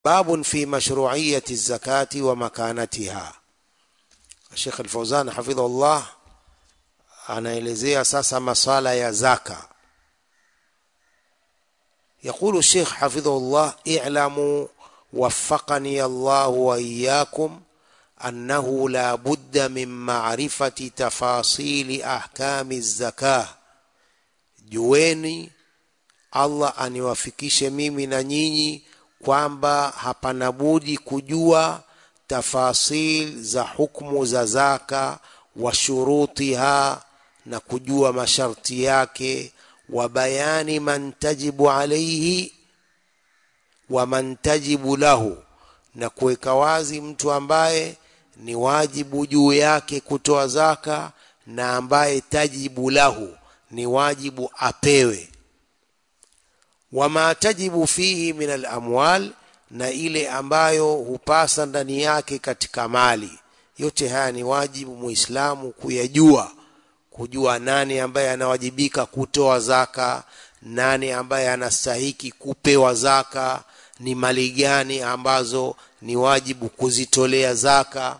باب في مشروعية الزكاة ومكانتها Sheikh Al-Fauzan hafidhahullah anaelezea sasa masala ya zaka. يقول الشيخ حفظه الله اعلموا وفقني الله وإياكم أنه لا بد من معرفة تفاصيل أحكام الزكاة jueni Allah aniwafikishe mimi na nyinyi kwamba hapana budi kujua tafasil za hukmu za zaka wa shurutiha na kujua masharti yake wa bayani man tajibu alaihi wa man tajibu lahu na kuweka wazi mtu ambaye ni wajibu juu yake kutoa zaka na ambaye tajibu lahu ni wajibu apewe wama tajibu fihi min alamwal na ile ambayo hupasa ndani yake katika mali yote haya ni wajibu muislamu kuyajua kujua nani ambaye anawajibika kutoa zaka nani ambaye anastahiki kupewa zaka ni mali gani ambazo ni wajibu kuzitolea zaka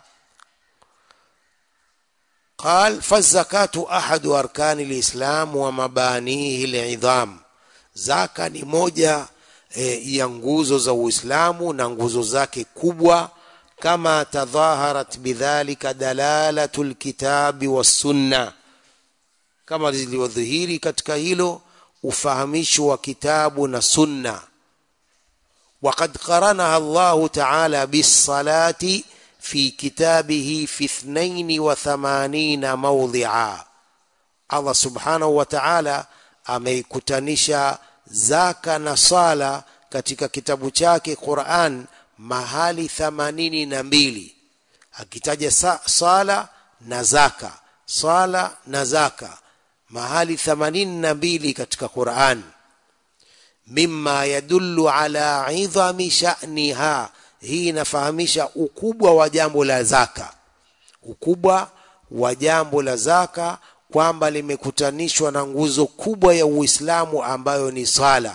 قال فالزكاة أحد أركان الإسلام ومبانيه العظام zaka ni moja e, ya nguzo za Uislamu na nguzo zake kubwa kama tadhaharat bidhalika dalalatu lkitabi wassunna kama zilivyodhihiri katika hilo ufahamisho wa kitabu na sunna وقد قرنها الله تعالى بالصلاة في كتابه في اثنين وثمانين موضعا الله سبحانه وتعالى ameikutanisha zaka na sala katika kitabu chake Qur'an mahali thamanini na mbili akitaja sa, sala na zaka sala na zaka mahali thamanini na mbili katika Qur'an mimma yadullu ala idhami sha'niha hii inafahamisha ukubwa wa jambo la zaka ukubwa wa jambo la zaka kwamba limekutanishwa na nguzo kubwa ya Uislamu ambayo ni sala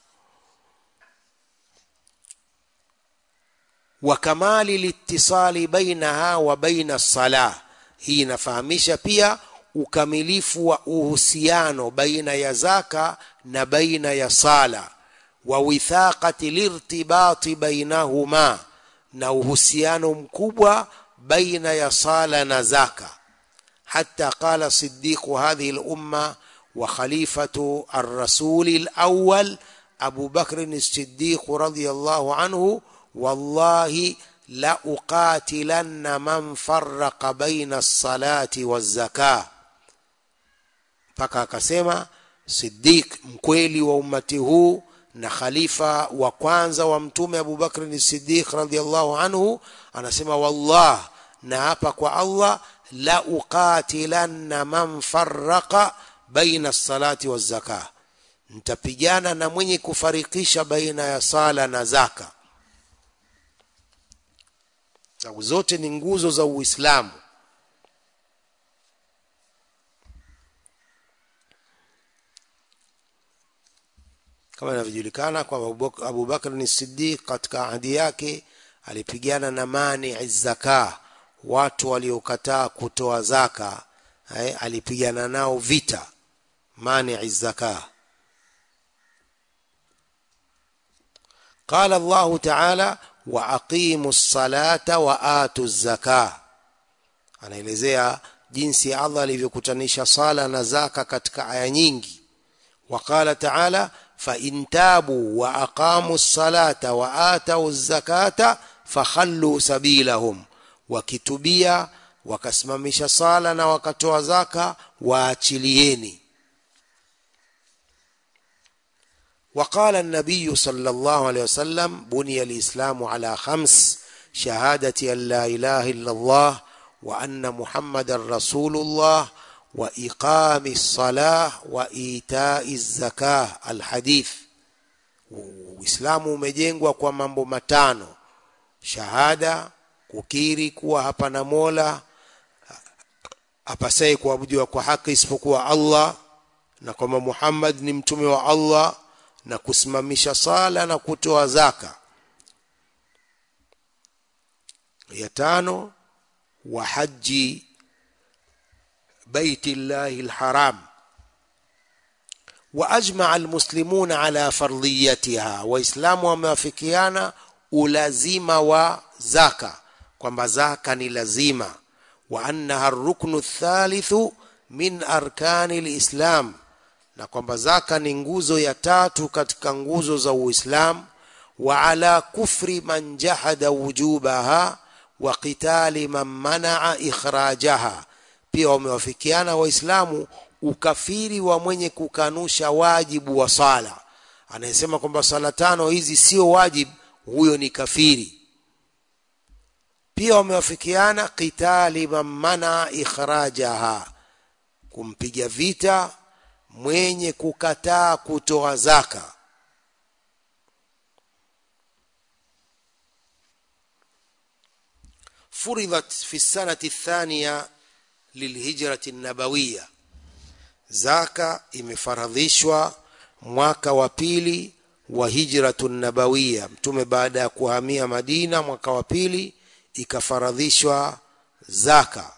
wa kamali litisali bainaha wa baina salah hii inafahamisha pia ukamilifu wa uhusiano baina ya zaka na baina ya sala wa withaqati lirtibati bainahuma na uhusiano mkubwa baina ya sala na zaka حتى قال صديق هذه الأمة وخليفة الرسول الأول أبو بكر الصديق رضي الله عنه والله لأقاتلن من فرق بين الصلاة والزكاة mpaka akasema Siddiq mkweli wa ummati huu na khalifa wa kwanza wa mtume Abu Bakr as-Siddiq radhiyallahu anhu anasema wallah na hapa kwa Allah la uqatilanna man farraqa baina salati wa zaka nitapigana na mwenye kufarikisha baina ya sala na zaka sababu zote ni nguzo za Uislamu kama inavyojulikana kwamba Abu Bakr ni Siddiq katika ahadi yake alipigana na mani zaka watu waliokataa kutoa zaka eh, alipigana nao vita mani zaka قال الله تعالى واقيموا الصلاه واتوا الزكاه anaelezea jinsi Allah alivyokutanisha sala na zaka katika aya nyingi وقال تعالى فإن تابوا وأقاموا الصلاة وآتوا الزكاة فخلوا سبيلهم wakitubia wakasimamisha sala na wakatoa zaka waachilieni وقال النبي صلى الله عليه وسلم بني الإسلام على خمس شهادة أن لا إله إلا الله وأن محمد رسول الله وإقام الصلاة وإيتاء الزكاة الحديث Uislamu umejengwa kwa mambo matano shahada kukiri kuwa hapana mola apasaye kuabudiwa kwa haki isipokuwa Allah na kwamba Muhammad ni mtume wa Allah na kusimamisha sala na kutoa zaka ya tano wa haji baiti llahi lharam واجمع المسلمون على فرضيتها waislamu wamewafikiana ulazima wa zaka kwamba zaka ni lazima wa annaha ruknu thalithu min arkani lislam na kwamba zaka ni nguzo ya tatu katika nguzo za uislam wa ala kufri man jahada wujubaha wa qitali man manaa ikhrajaha pia wamewafikiana waislamu ukafiri wa mwenye kukanusha wajibu wa sala anayesema kwamba sala tano hizi sio wajibu huyo ni kafiri pia wamewafikiana qitali man mana ikhrajaha kumpiga vita mwenye kukataa kutoa zaka فرضت في السنة الثانية للهجرة النبوية zaka imefaradhishwa mwaka wa pili wa hijratu nabawiya mtume baada ya kuhamia madina mwaka wa pili ikafaradhishwa zaka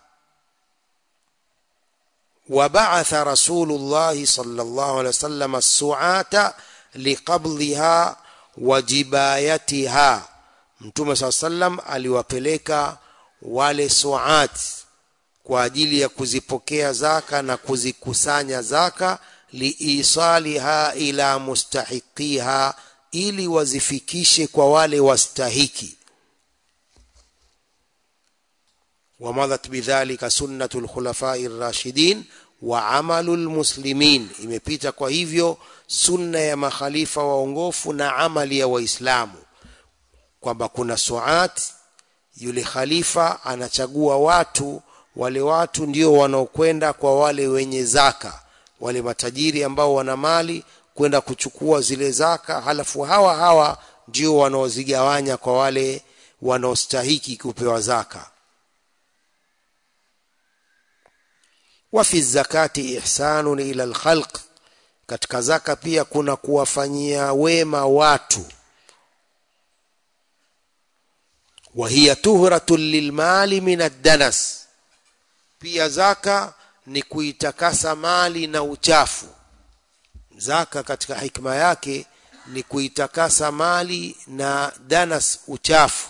وبعث رسول الله صلى الله عليه وسلم السعاة لقبضها وجبايتها mtume saa sallam aliwapeleka wale suat kwa ajili ya kuzipokea zaka na kuzikusanya zaka liisaliha ila mustahiqiha ili wazifikishe kwa wale wastahiki wamadhat bidhalika sunnatu lkhulafai rashidin wa amalu lmuslimin imepita kwa hivyo sunna ya makhalifa waongofu na amali ya waislamu kwamba kuna suat yule khalifa anachagua watu wale watu ndio wanaokwenda kwa wale wenye zaka wale matajiri ambao wana mali kwenda kuchukua zile zaka halafu hawa hawa ndio wanaozigawanya kwa wale wanaostahiki kupewa zaka wa fi zakati ihsanun ila alkhalq katika zaka pia kuna kuwafanyia wema watu wa hiya tuhratun lilmali min addanas pia zaka ni kuitakasa mali na uchafu zaka katika hikma yake ni kuitakasa mali na danas uchafu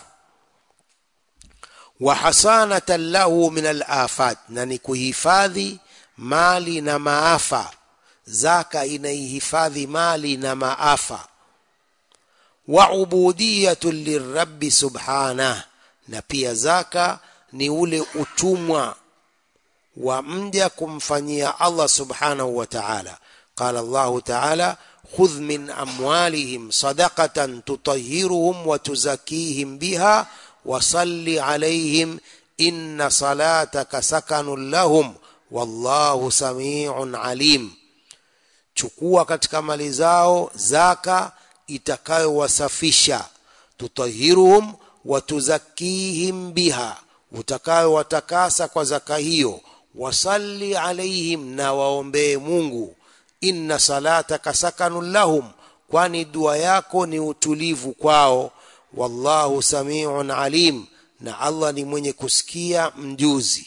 wa hasanatan lahu min alafat na ni kuhifadhi mali na maafa zaka inaihifadhi mali na maafa wa ubudiyatun lirabbi subhanah na pia zaka ni ule utumwa wa mja kumfanyia Allah subhanahu wa ta'ala qala Allah ta'ala khudh min amwalihim sadaqatan tutahhiruhum wa tuzakkihim biha wa salli alayhim inna salataka sakanun lahum wallahu samiun alim chukua katika mali zao zaka itakayowasafisha tutahiruhum wa tuzakkihim biha utakayowatakasa kwa zaka hiyo wasalli alaihim na waombee mungu inna salataka sakanun lahum kwani dua yako ni utulivu kwao wallahu samiun alim na allah ni mwenye kusikia mjuzi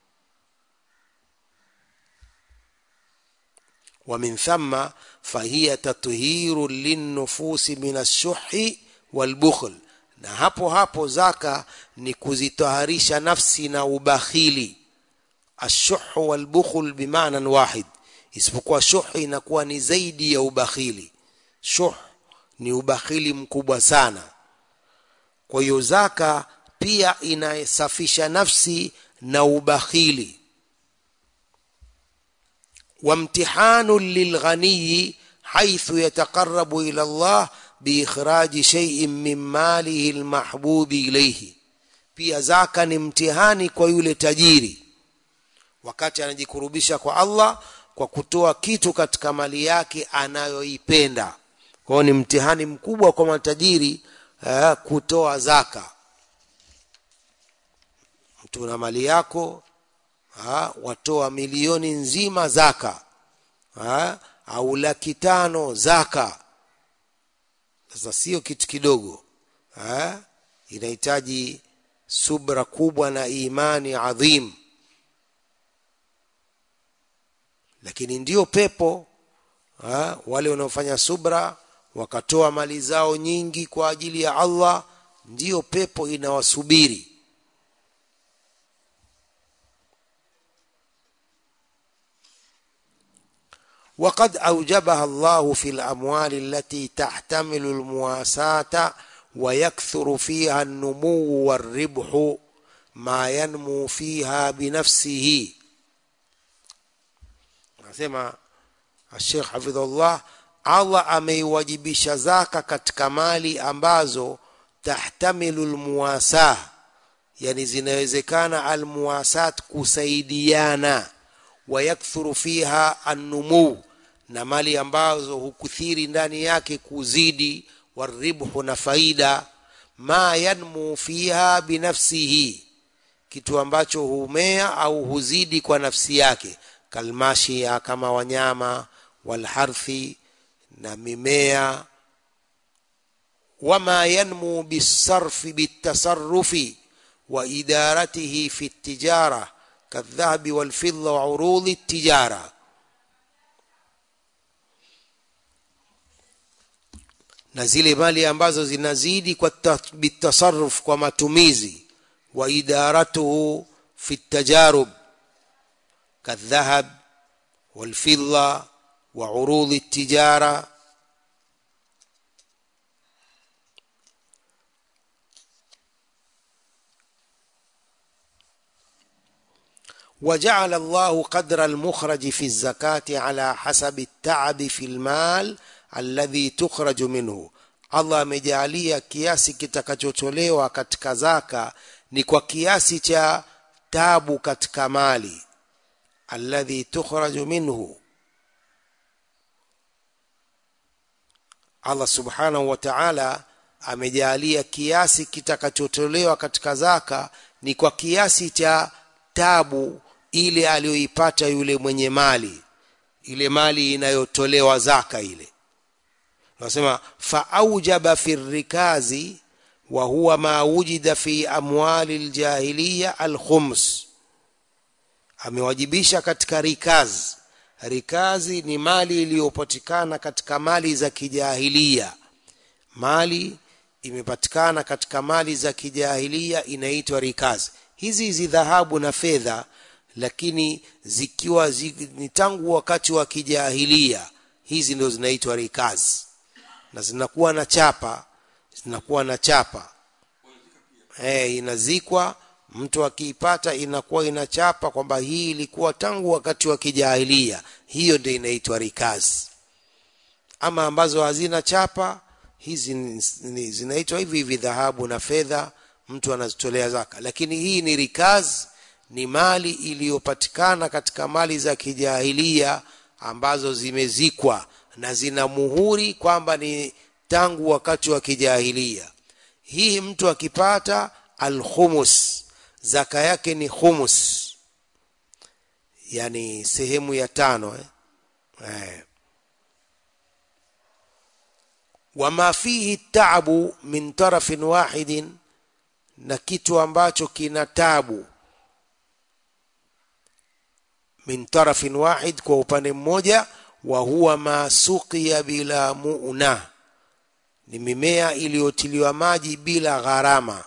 ومن ثم فهي تطهير للنفوس من الشح والبخل na hapo hapo zaka ni kuzitaharisha nafsi na ubakhili ashuhu walbukhul bimanan wahid isipokuwa shuh inakuwa ni zaidi ya ubakhili shuh ni ubakhili mkubwa sana kwa hiyo zaka pia inasafisha nafsi na ubakhili وامتحان للغني حيث يتقرب الى الله باخراج شيء من ماله المحبوب اليه pia zaka ni mtihani kwa yule tajiri wakati anajikurubisha kwa Allah kwa kutoa kitu katika mali yake anayoipenda kwao ni mtihani mkubwa kwa matajiri eh, kutoa zaka mtu na mali yako ha, watoa milioni nzima zaka ha, au laki tano zaka sasa sio kitu kidogo ha, inahitaji subra kubwa na imani adhim lakini ndiyo pepo ha, wale wanaofanya subra wakatoa mali zao nyingi kwa ajili ya Allah ndiyo pepo inawasubiri وقد أوجبها الله في الأموال التي تحتمل المواساة ويكثر فيها النمو والربح ما ينمو فيها بنفسه nasema Sheikh Hafidhullah Allah ameiwajibisha zaka katika mali ambazo tahtamilu almuwasa yani zinawezekana almuwasat kusaidiana wayakthuru fiha annumu na mali ambazo hukuthiri ndani yake kuzidi waribhu na faida ma yanmu fiha binafsihi kitu ambacho humea au huzidi kwa nafsi yake kalmashia kama wanyama walharthi na mimea wama yanmu bisarfi bitasarrufi wa idaratihi fi tijara كالذهب والفضة وعروض التجارة na zile mali ambazo zinazidi kwa bitasarruf kwa matumizi wa idaratuhu fi tajarub kadhahab walfidda wa urudhi tijara وجعل الله قدر المخرج في الزكاة على حسب التعب في المال الذي تخرج منه Allah amejalia kiasi kitakachotolewa katika zaka ni kwa kiasi cha tabu katika mali alladhi tukhraju minhu Allah subhanahu wa ta'ala amejalia kiasi kitakachotolewa katika zaka ni kwa kiasi cha tabu ile aliyoipata yule mwenye mali ile mali inayotolewa zaka ile nasema faaujaba fi rikazi wa huwa ma wujida fi amwali aljahiliya alkhums amewajibisha katika rikaz rikazi ni mali iliyopatikana katika mali za kijahilia mali imepatikana katika mali za kijahilia inaitwa rikazi hizi hizi dhahabu na fedha lakini zikiwa zi, ni tangu wakati wa kijahilia hizi ndio zinaitwa rikazi na zinakuwa na chapa zinakuwa na chapa eh inazikwa mtu akiipata inakuwa inachapa kwamba hii ilikuwa tangu wakati wa kijahilia hiyo ndio inaitwa rikazi ama ambazo hazina chapa hizi zinaitwa hivi hivi dhahabu na fedha mtu anazitolea zaka lakini hii ni rikaz ni mali iliyopatikana katika mali za kijahilia ambazo zimezikwa na zina muhuri kwamba ni tangu wakati wa kijahilia hii mtu akipata alkhumus zaka yake ni khumus yani sehemu ya tano eh? Eh. wama fihi taabu min tarafin wahidin na kitu ambacho kina tabu min tarafin wahid kwa upande mmoja wa huwa masuqiya bila mu'na ni mimea iliyotiliwa maji bila gharama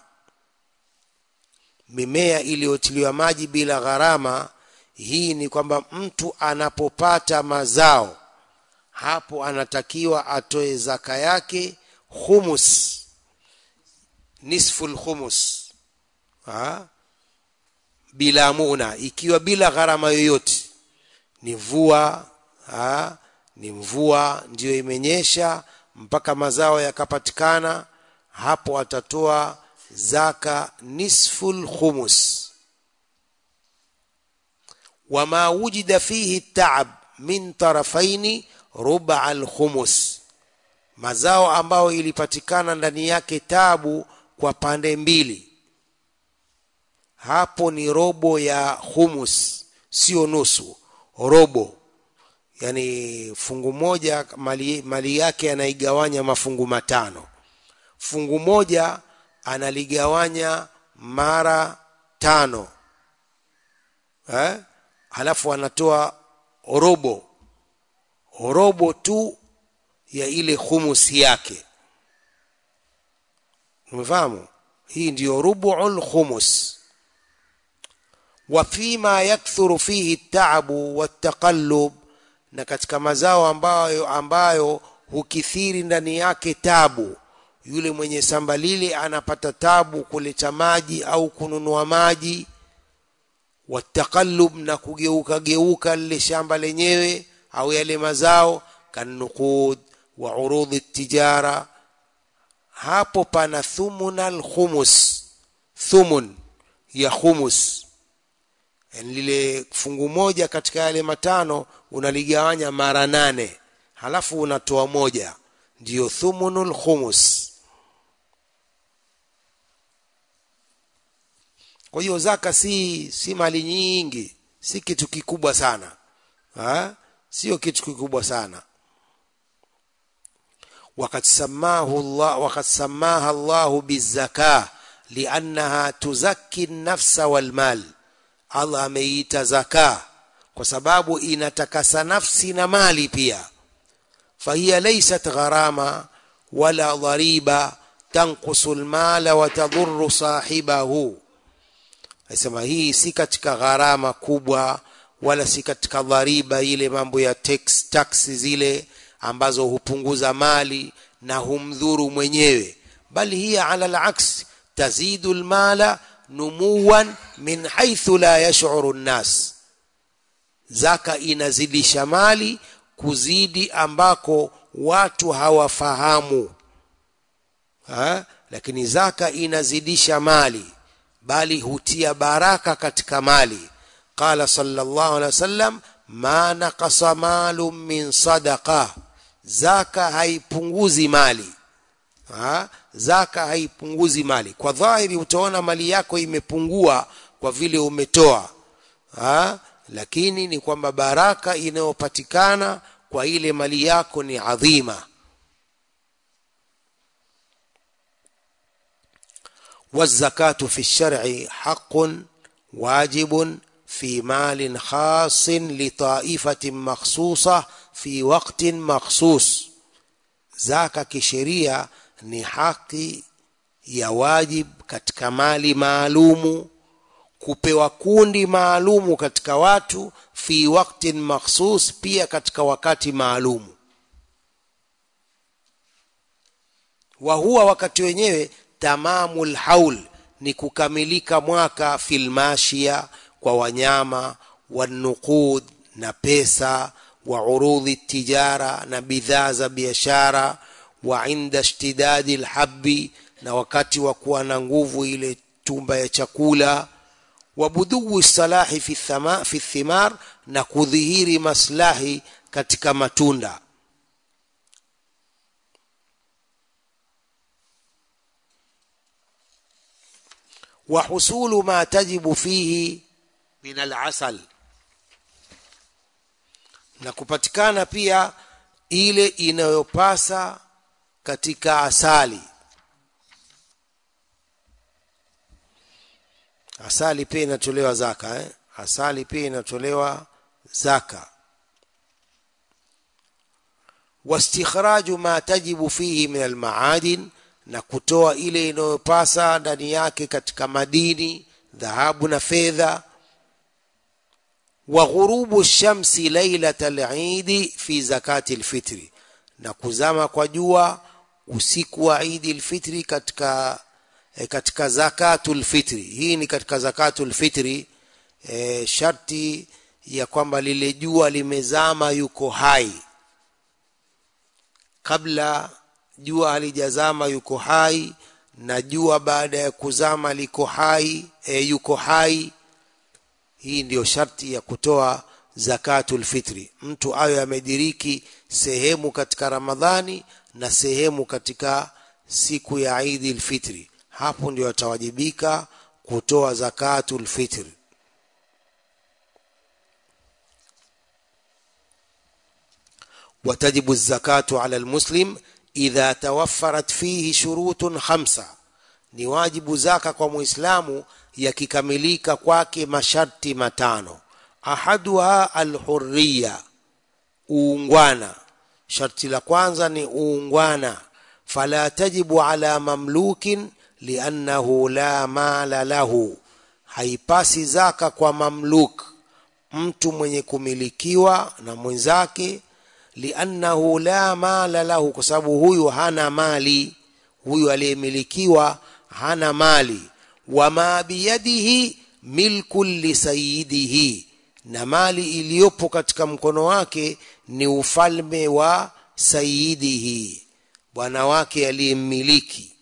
mimea iliyotiliwa maji bila gharama hii ni kwamba mtu anapopata mazao hapo anatakiwa atoe zaka yake humus nisful khumus ha? bila muna ikiwa bila gharama yoyote ni mvua ha? ni mvua ndiyo imenyesha mpaka mazao yakapatikana hapo atatoa zaka nisful khumus wama wujida fihi taab min tarafaini ruba alkhumus mazao ambayo ilipatikana ndani yake tabu kwa pande mbili hapo ni robo ya humus sio nusu robo yani fungu moja mali, mali yake anaigawanya mafungu matano fungu moja analigawanya mara tano eh? halafu anatoa robo robo tu ya ile khumusi yake umefahamu hii ndiyo rubuul khumus wa fima yakthuru fihi taabu wataqallub na katika mazao ambayo ambayo hukithiri ndani yake tabu yule mwenye shamba lile anapata tabu kuleta maji au kununua maji wataqallub na kugeuka geuka lile shamba lenyewe au yale mazao kanuqud wa urudhi tijara hapo pana thumunal khumus thumun ya khumus yani lile fungu moja katika yale matano unaligawanya mara nane halafu unatoa moja ndiyo thumunul khumus kwa hiyo zaka si si mali nyingi si kitu kikubwa sana ha? sio kitu kikubwa sana وقد سماه الله وقد سماها الله بالزكاة لأنها تزكي النفس والمال الله ameita zaka kwa sababu inatakasa nafsi na mali pia فهي ليست غرامة ولا ضريبة تنقص المال وتضر صاحبه Nasema hii si katika gharama kubwa wala si katika dhariba ile mambo ya tax, tax zile ambazo hupunguza mali na humdhuru mwenyewe bali hiya ala alaks tazidu almala numuwan min haithu la yash'uru nnas zaka inazidisha mali kuzidi ambako watu hawafahamu ha? lakini zaka inazidisha mali bali hutia baraka katika mali qala sallallahu alaihi wasallam ma naqasa malun min sadaqa zaka haipunguzi mali ha? zaka haipunguzi mali kwa dhahiri utaona mali yako imepungua kwa vile umetoa ha? lakini ni kwamba baraka inayopatikana kwa ile mali yako ni adhima والزكاة في الشرع حق واجب في مال خاص لطائفة مخصوصة في وقت مخصوص zaka kisheria ni haki ya wajib katika mali maalumu kupewa kundi maalumu katika watu fi waktin makhsus pia katika wakati maalumu wa huwa wakati wenyewe tamamul haul ni kukamilika mwaka filmashia kwa wanyama wanuqud na pesa wa urudhi tijara na bidhaa za biashara wa inda ishtidadi lhabi na wakati wa kuwa na nguvu ile tumba ya chakula wa buduu salahi fi, thama, fi thimar na kudhihiri maslahi katika matunda وحصول ما تجب فيه من العسل na kupatikana pia ile inayopasa katika asali asali pia inatolewa zaka eh? asali pia inatolewa zaka wastikhraju ma tajibu fihi min almaadin na kutoa ile inayopasa ndani yake katika madini dhahabu na fedha wa ghurubu shamsi lailata al-Eid fi zakati al-fitri na kuzama kwa jua usiku wa Eid al-Fitri katika e, katika zakatul fitri hii ni katika zakatul fitri e, sharti ya kwamba lile jua limezama yuko hai kabla jua halijazama yuko hai na jua baada ya kuzama liko hai e, yuko hai hii ndiyo sharti ya kutoa zakatul fitri mtu awe amediriki sehemu katika ramadhani na sehemu katika siku ya idi lfitri hapo ndio atawajibika kutoa zakatul fitri وتجب الزكاة على المسلم إذا توفرت فيه شروط خمسة ni wajibu zaka kwa muislamu yakikamilika kwake masharti matano ahaduha alhurriya uungwana sharti la kwanza ni uungwana fala tajibu ala mamlukin liannahu la mala lahu haipasi zaka kwa mamluk mtu mwenye kumilikiwa na mwenzake liannahu la mala lahu kwa sababu huyu hana mali huyu aliyemilikiwa hana mali wama biyadihi milku lisayidihi na mali iliyopo katika mkono wake ni ufalme wa sayidihi bwana wake aliyemmiliki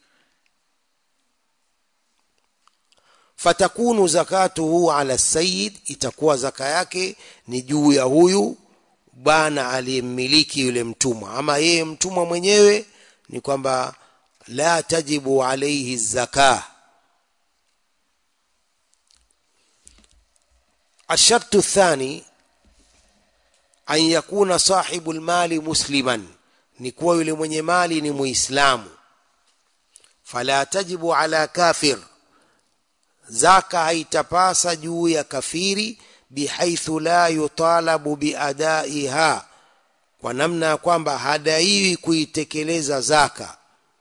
fatakunu zakatuhu ala sayid itakuwa zaka yake ni juu ya huyu bwana aliyemmiliki yule mtumwa ama yeye mtumwa mwenyewe ni kwamba la tajibu alaihi zaka الشرط الثاني أن يكون صاحب المال مسلما نكوى yule mwenye mali ni muislamu fala tajibu ala kafir zaka haitapasa juu ya kafiri bihaithu la yutalabu biadaiha kwa namna ya kwamba hadaiwi kuitekeleza zaka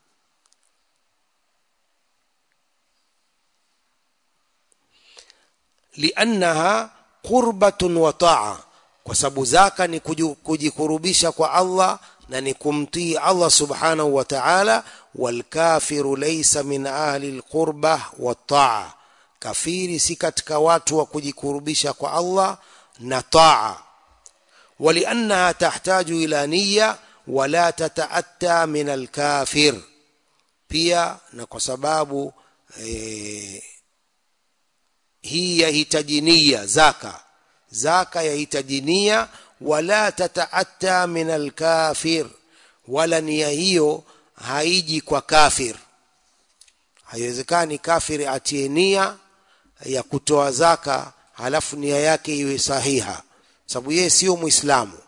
liannaha qurbatun wa taa kwa sababu zaka ni kujikurubisha kwa Allah na ni kumtii Allah subhanahu wa ta'ala walkafiru laysa min ahli alqurba wa taa kafiri si katika watu wa kujikurubisha kwa Allah na taa waliannaha tahtaju ila niyya wala tataatta min alkafir pia na kwa sababu e, hii yahitaji nia zaka zaka yahitaji nia wala tataatta min alkafir wala nia hiyo haiji kwa kafir haiwezekani kafiri atie nia ya kutoa zaka halafu nia yake iwe sahiha sababu yeye sio muislamu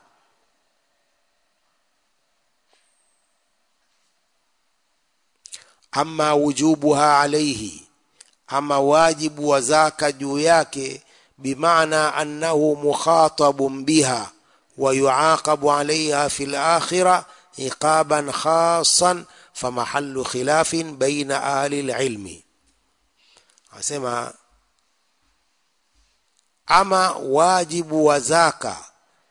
ama wujubuha alaihi ama wajibu wa zaka juu yake bimaana annahu mukhatabun biha wa yuaqabu alaiha fi lakhira iqaban khasan famahallu khilafin baina ahli lilmi asema ama wajibu wa zaka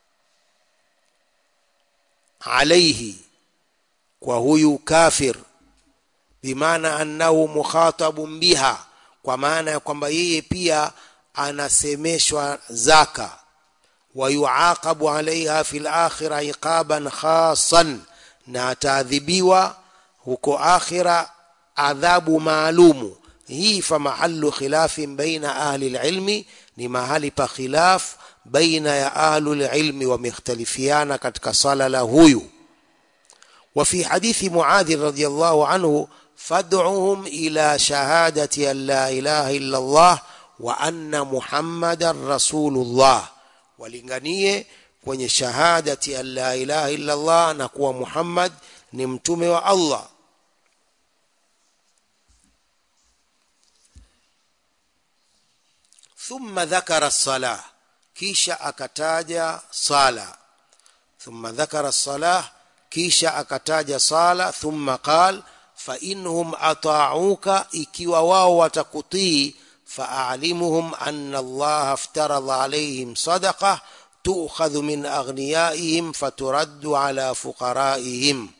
alaihi kwa huyu kafir bimaana annahu mukhatabun biha kwa maana ya kwamba yeye pia anasemeshwa zaka wa yuaqabu alaiha fil akhira iqaban khasan na ataadhibiwa huko akhira adhabu maalumu hii fa mahallu khilafin baina ahli lilmi ni mahali pa khilaf baina ya ahlu lilmi wamekhtalifiana katika sala la huyu وفي حديث معاذ رضي الله عنه فادعهم إلى شهادة أن لا إله إلا الله وأن محمدا رسول الله ولنغنيه kwenye shahadati an la ilaha illa Allah na kuwa Muhammad ni mtume wa Allah thumma dhakara salah kisha akataja sala thumma dhakara salah kisha akataja sala thumma qal fa inhum ata'uka ikiwa wao watakutii fa'alimuhum anna Allah aftaradha alayhim sadaqah tu'khadhu min aghniyaihim faturaddu ala fuqaraihim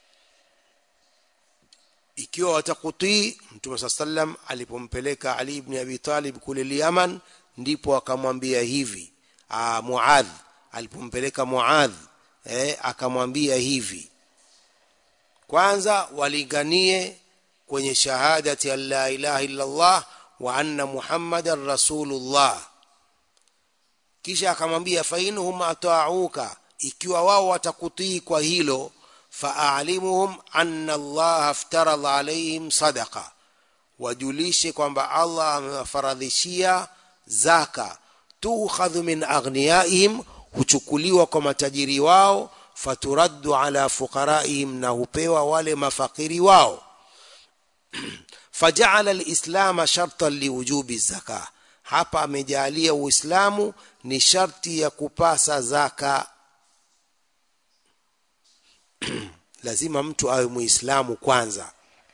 ikiwa watakutii mtume saa sallam alipompeleka ali ibn abi talib kule yaman ndipo akamwambia hivi Aa, muadh alipompeleka muadh eh, akamwambia hivi kwanza walinganie kwenye shahadati an la ilaha illa allah wa anna muhammadan rasulullah kisha akamwambia fainhum atauka ikiwa wao watakutii kwa hilo faalimuhum anna allah aftaradha alaihim sadaqa wajulishe kwamba allah amewafaradhishia zaka tukhadhu min aghniyaihim huchukuliwa kwa matajiri wao faturaddu ala fuqaraihim na hupewa wale mafakiri wao fajaala lislama shartan liwujubi zaka hapa amejalia uislamu ni sharti ya kupasa zaka lazima mtu awe muislamu kwanza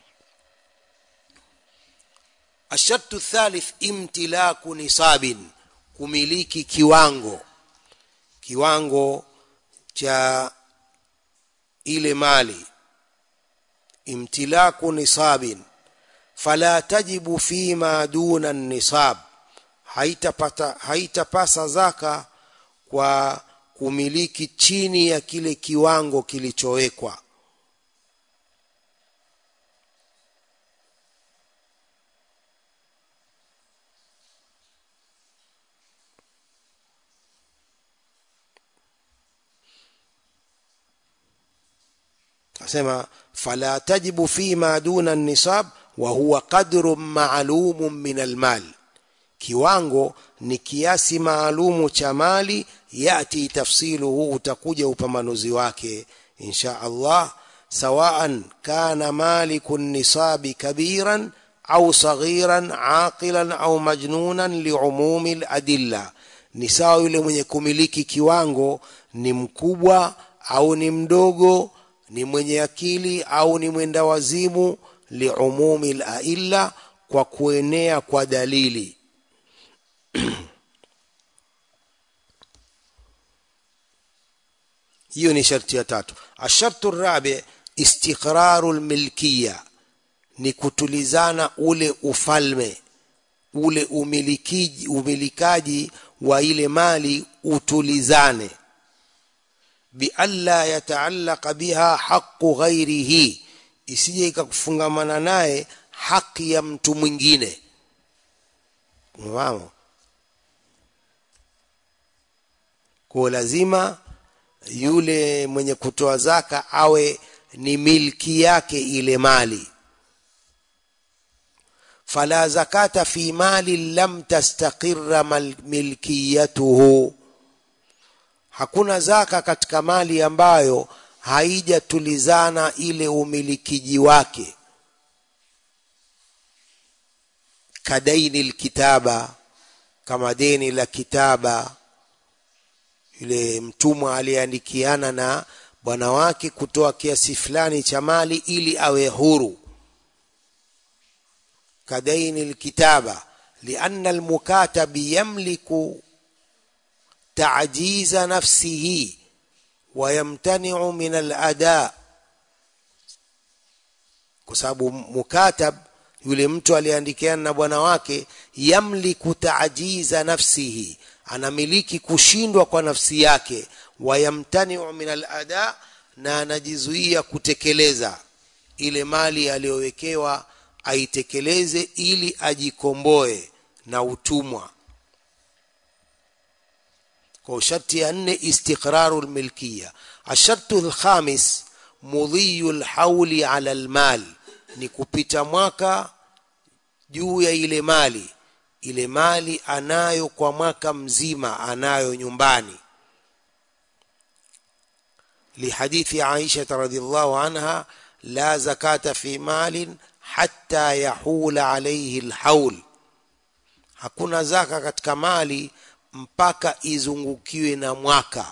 ashartu thalith imtilaku nisabin kumiliki kiwango kiwango cha ile mali imtilaku nisabin fala tajibu fima duna nisab haitapata haitapasa zaka kwa kumiliki chini ya kile kiwango kilichowekwa asema fala tajibu fima duna nisab wa huwa qadru maalumun min almal kiwango ni kiasi maalumu cha mali yati tafsiluhu utakuja upambanuzi wake insha Allah sawaan kana maliku nisabi kabiran au saghiran aqilan au majnunan liumumi ladilla ni sawa yule mwenye kumiliki kiwango ni mkubwa au ni mdogo ni mwenye akili au ni mwenda wazimu liumumi lailla kwa kuenea kwa dalili hiyo ni sharti ya tatu ashartu rabi istiqraru lmilkiya ni kutulizana ule ufalme ule umiliki, umilikaji wa ile mali utulizane bialla yataallaqa biha haqu ghairihi isije ikakufungamana naye haki ya mtu mwingine unafahamu kwa lazima yule mwenye kutoa zaka awe ni milki yake ile mali fala zakata fi mali lam tastaqirra milkiyatuhu hakuna zaka katika mali ambayo haijatulizana ile umilikiji wake kadaini lkitaba kama deni la kitaba yule mtumwa aliyeandikiana na bwana wake kutoa kiasi fulani cha mali ili awe huru kadaini lkitaba lianna almukatabi yamliku تعجيز نفسه ويمتنع من الاداء kwa sababu mukatab yule mtu aliyeandikiana na bwana wake yamliku taajiza nafsihi anamiliki kushindwa kwa nafsi yake wayamtaniu min alada na anajizuia kutekeleza ile mali aliyowekewa aitekeleze ili ajikomboe na utumwa kwa sharti ya nne istiqraru lmilkiya ashartu lkhamis mudhiyu lhauli ala lmal ni kupita mwaka juu ya ile mali ile mali anayo kwa mwaka mzima anayo nyumbani lihadithi aisha radiallahu anha la zakata fi malin hatta yahula alaihi lhaul hakuna zaka katika mali mpaka izungukiwe na mwaka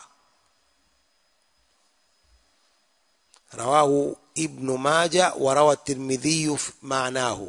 rawahu ibnu maja warawa tirmidhiyu maanahu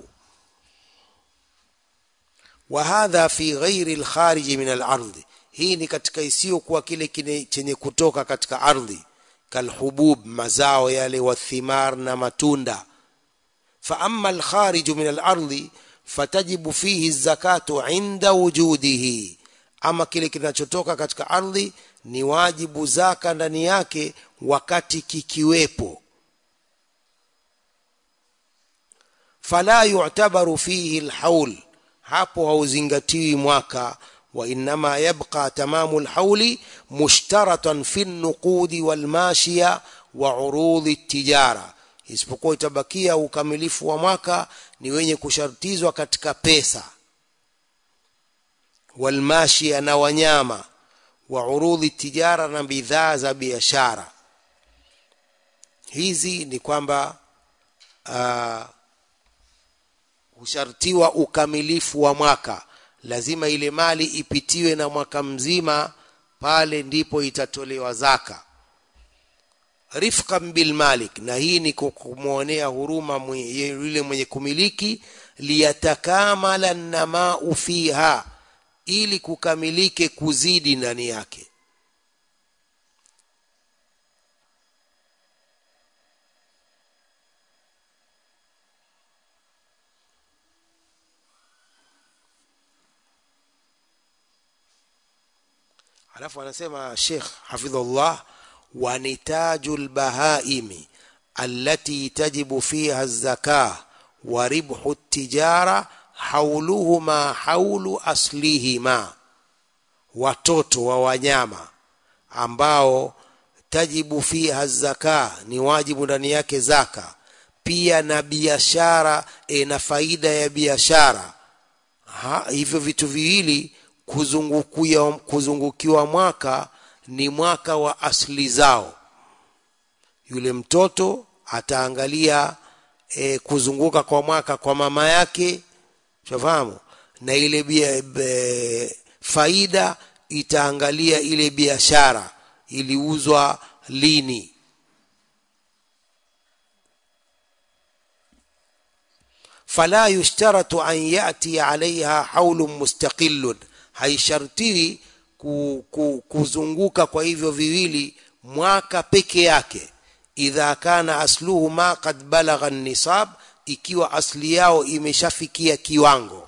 وهذا في غير الخارج من الارض hii ni katika isiyokuwa kile chenye kutoka katika ardhi kalhubub mazao yale wathimar na matunda faama alkhariju min alardi fatajibu fihi zakatu inda wujudihi ama kile kinachotoka katika ardhi ni wajibu zaka ndani yake wakati kikiwepo fala yu'tabaru fihi alhaul hapo hauzingatiwi mwaka wa innama yabqa tamamu alhauli mushtaratan fi nuqudi walmashiya wa urudhi tijara isipokuwa itabakia ukamilifu wa mwaka ni wenye kushartizwa katika pesa walmashia na wanyama wa urudhi tijara na bidhaa za biashara hizi ni kwamba uh, hushartiwa ukamilifu wa mwaka lazima ile mali ipitiwe na mwaka mzima pale ndipo itatolewa zaka rifqan bil malik na hii ni kumwonea huruma yule mwenye kumiliki liyatakamala namau fiha ili kukamilike kuzidi ndani yake alafu anasema Sheikh hafidhullah wa nitaju lbahaimi allati tajibu fiha zaka wa ribhu tijara hauluhuma haulu aslihima watoto wa wanyama ambao tajibu fiha zaka ni wajibu ndani yake zaka pia na biashara e, na faida ya biashara hivyo vitu viwili kuzungukia kuzungukiwa mwaka ni mwaka wa asli zao yule mtoto ataangalia e, kuzunguka kwa mwaka kwa mama yake shafahamu na ile bia, be, faida itaangalia ile biashara iliuzwa lini fala yushtaratu an yati alaiha haulun mustaqillun haishartiwi ku, ku, kuzunguka kwa hivyo viwili mwaka peke yake idha kana asluhu ma qad balagha nisab ikiwa asli yao imeshafikia kiwango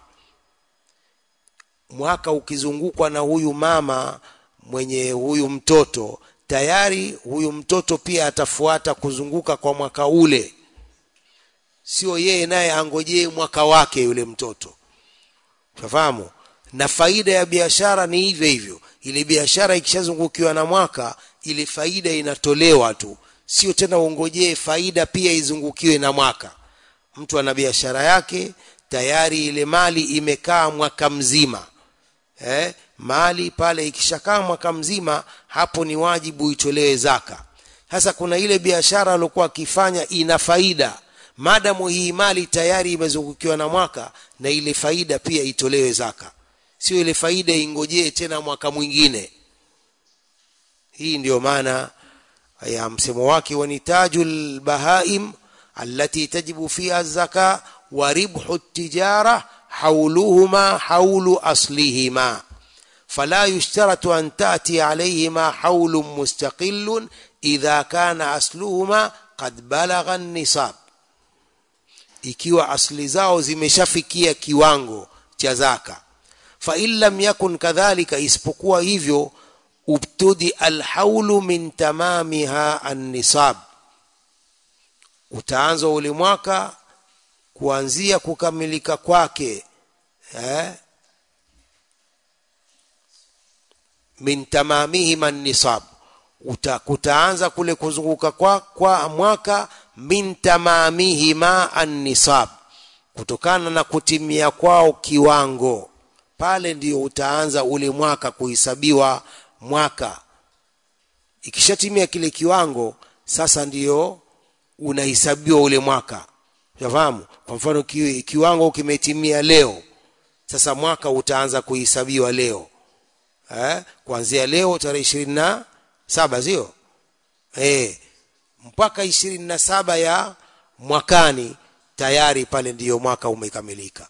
mwaka ukizungukwa na huyu mama mwenye huyu mtoto tayari huyu mtoto pia atafuata kuzunguka kwa mwaka ule sio yeye naye angojee mwaka wake yule mtoto unafahamu na faida ya biashara ni hivyo hivyo ile biashara ikishazungukiwa na mwaka ile faida inatolewa tu sio tena uongojee faida pia izungukiwe na mwaka mtu ana biashara yake tayari ile mali imekaa mwaka mzima eh, mali pale ikishakaa mwaka mzima hapo ni wajibu itolewe zaka sasa kuna ile biashara aliokuwa akifanya ina faida madamu hii mali tayari imezungukiwa na mwaka na ile faida pia itolewe zaka sio ile faida ingojee tena mwaka mwingine hii ndiyo maana ya msemo wake wa nitajul bahaim allati tajibu fiha zaka wa ribhu tijara hauluhuma haulu aslihima فلا يشترط أن تأتي عليهما حول مستقل إذا كان أصلهما قد بلغ النصاب ikiwa asli zao zimeshafikia kiwango cha zaka fa in lam yakun kadhalika isipokuwa hivyo ubtudi alhaulu min tamamiha annisab utaanza ule mwaka kuanzia kukamilika kwake eh? min tamamihima nisab Uta, kutaanza kule kuzunguka kwa, kwa mwaka min tamamihima annisab kutokana na kutimia kwao kiwango pale ndio utaanza ule mwaka kuhesabiwa mwaka ikishatimia kile kiwango sasa ndio unahesabiwa ule mwaka unafahamu kwa mfano ki, kiwango kimetimia leo sasa mwaka utaanza kuhesabiwa leo eh, kuanzia leo tarehe ishirini na saba sio eh, mpaka ishirini na saba ya mwakani tayari pale ndiyo mwaka umekamilika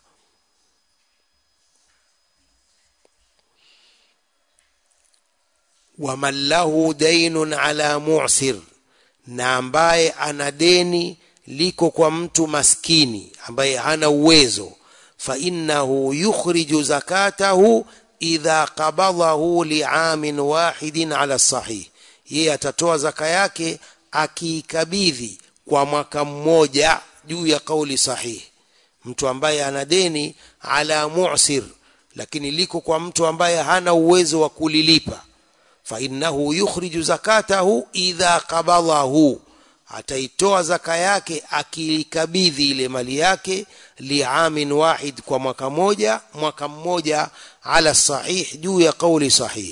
waman lahu dainun ala mu'sir na ambaye ana deni liko kwa mtu maskini ambaye hana uwezo fa innahu yukhriju zakatahu idha qabadahu liamin wahidin ala sahih yeye atatoa zaka yake akiikabidhi kwa mwaka mmoja juu ya kauli sahihi mtu ambaye ana deni ala mu'sir lakini liko kwa mtu ambaye hana uwezo wa kulilipa fa innahu yukhriju zakatahu idha qabadahu ataitoa zaka yake akiikabidhi ile mali yake liamin wahid kwa mwaka moja mwaka mmoja ala sahih juu ya kauli sahih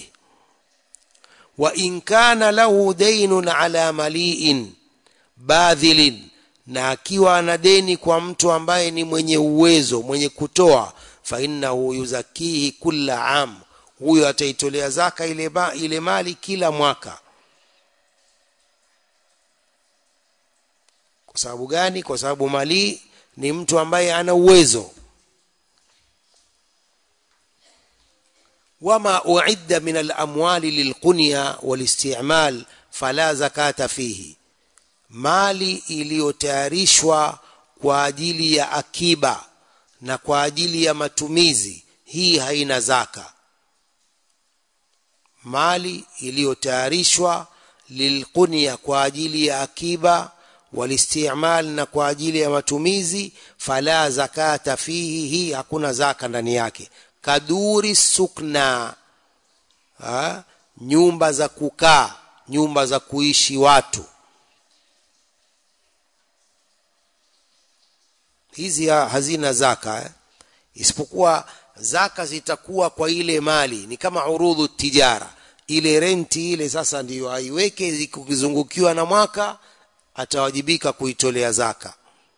wa in kana lahu daynun ala mali'in badhilin na akiwa ana deni kwa mtu ambaye ni mwenye uwezo mwenye kutoa fa innahu yuzakihi kulla am huyo ataitolea zaka ile, ba, ile mali kila mwaka kwa sababu gani kwa sababu mali ni mtu ambaye ana uwezo wama uidda min alamwali lilqunya walistimal fala zakata fihi mali iliyotayarishwa kwa ajili ya akiba na kwa ajili ya matumizi hii haina zaka mali iliyotayarishwa lilqunya kwa ajili ya akiba walistimal na kwa ajili ya matumizi fala zakata fihi hii hakuna zaka ndani yake kaduri sukna ha? nyumba za kukaa nyumba za kuishi watu hizi hazina zaka eh? isipokuwa zaka zitakuwa kwa ile mali ni kama urudhu tijara ile renti ile sasa ndiyo aiweke kukizungukiwa na mwaka atawajibika kuitolea zaka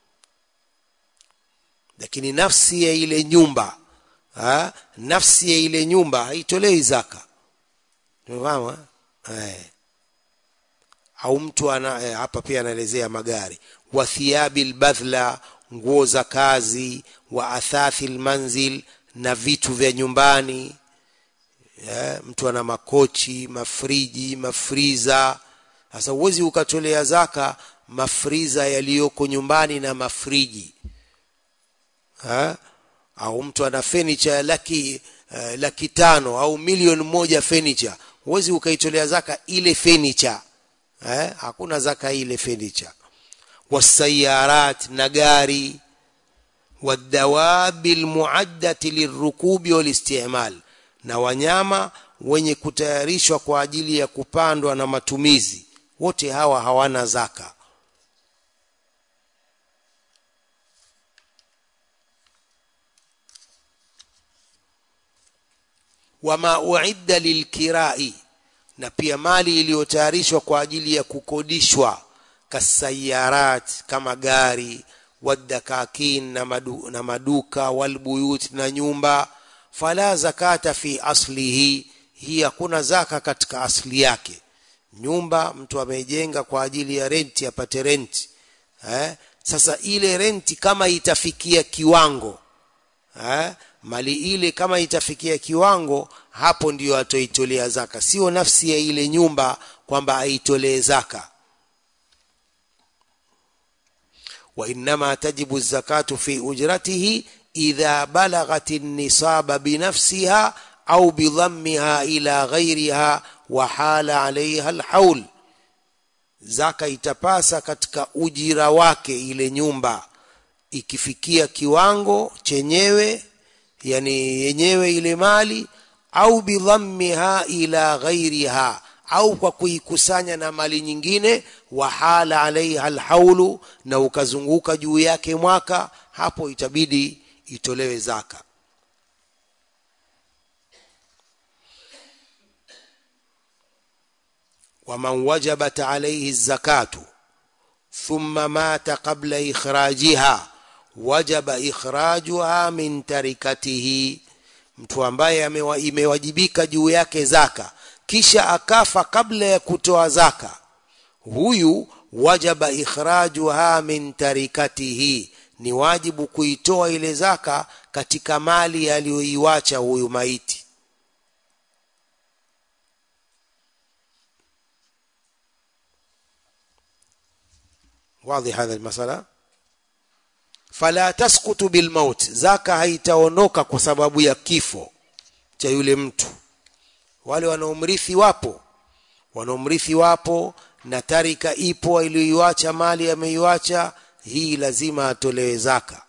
lakini nafsi ya ile nyumba ha? nafsi ya ile nyumba haitolei zaka umefahamu eh au mtu ana eh, hapa pia anaelezea magari wa thiabi albadhla nguo za kazi wa athathi almanzil na vitu vya nyumbani yeah, mtu ana makochi mafriji mafriza sasa uwezi ukatolea zaka mafriza yaliyoko nyumbani na mafriji ha? au mtu ana furniture ya laki uh, laki tano au milioni moja furniture huwezi ukaitolea zaka ile furniture eh? hakuna zaka ile furniture wasayarat na gari wadawabi almuaddati lirukubi walistimal na wanyama wenye kutayarishwa kwa ajili ya kupandwa na matumizi wote hawa hawana zaka wama uidda lilkirai na pia mali iliyotayarishwa kwa ajili ya kukodishwa kasayarat kama gari wadakakin na, madu, na maduka walbuyut na nyumba fala zakata fi aslihi hii hakuna zaka katika asli yake nyumba mtu amejenga kwa ajili ya renti apate renti eh? sasa ile renti kama itafikia kiwango eh? mali ile kama itafikia kiwango hapo ndiyo atoitolea zaka sio nafsi ya ile nyumba kwamba aitolee zaka وإنما تجب الزكاة في أجرته إذا بلغت النصاب بنفسها أو بضمها إلى غيرها وحال عليها الحول zaka itapasa katika ujira wake ile nyumba ikifikia kiwango chenyewe yani yenyewe ile mali au bidhammiha ila ghairiha au kwa kuikusanya na mali nyingine wahala alaiha alhaulu na ukazunguka juu yake mwaka hapo itabidi itolewe zaka waman wajabat alaihi zakatu thumma mata qabla ikhrajiha wajaba ikhrajuha min tarikatihi mtu ambaye imewajibika juu yake zaka kisha akafa kabla ya kutoa zaka huyu wajaba ikhrajuha min tarikatihi ni wajibu kuitoa ile zaka katika mali aliyoiwacha huyu maiti واضح هذا المسألة فلا تسقط بالموت zaka haitaondoka kwa sababu ya kifo cha yule mtu wale wanaomrithi wapo wanaomrithi wapo na tarika ipo iliyoiacha mali ameiacha hii lazima atolewe zaka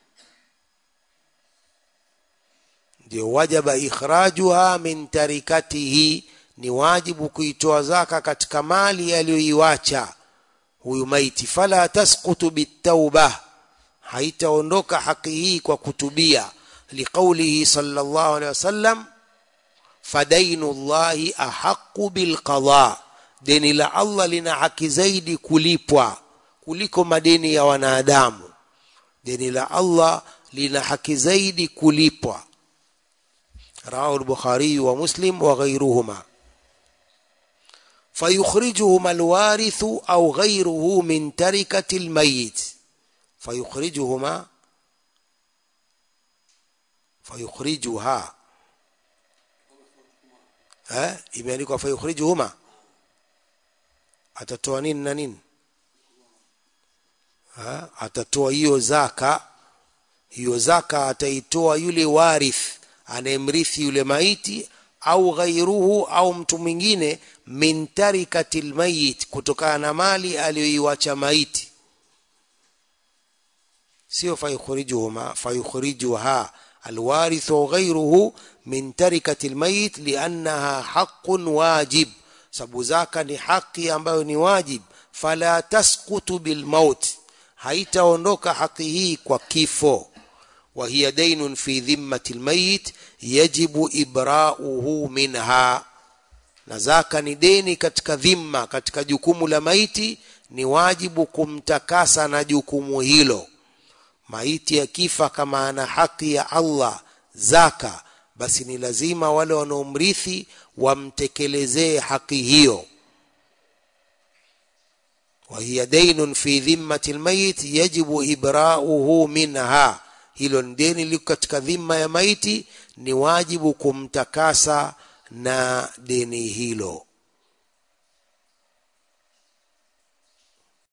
ndio wajaba ikhrajuha min tarikatihi ni wajibu kuitoa zaka katika mali aliyoiacha huyu maiti fala tasqutu bitauba haitaondoka haki hii kwa kutubia liqaulihi sallallahu alaihi wasallam fadainu llahi ahaqu bilqada deni la allah lina haki zaidi kulipwa kuliko madeni ya wanadamu deni la Allah lina haki zaidi kulipwa rawahu al-bukhari wa muslim wa ghayruhuma فيخرجهما الوارث أو غيره من تركة الميت فيخرجهما فيخرجها ها imeandikwa fayukhrijuhuma atatoa nini na nini ha atatoa hiyo zaka hiyo zaka ataitoa yule warith anayemrithi yule maiti au ghairuhu au mtu mwingine min tarikatil mayit kutokana na mali aliyoiwacha maiti sio fayukhrijuhuma fayukhrijuha الوارث وغيره من تركة الميت لأنها حق واجب sababu zaka ni haki ambayo ni wajib fala tasqutu bilmaut haitaondoka haki hii kwa kifo wa hiya daynun fi dhimmati almayit yajibu ibra'uhu minha na zaka ni deni katika dhimma katika jukumu la maiti ni wajibu kumtakasa na jukumu hilo maiti akifa kama ana haki ya Allah zaka basi ni lazima wale wanaomrithi wamtekelezee haki hiyo وهي دين في ذمة الميت يجب إبراؤه منها hilo ni deni liko katika dhima ya maiti ni wajibu kumtakasa na deni hilo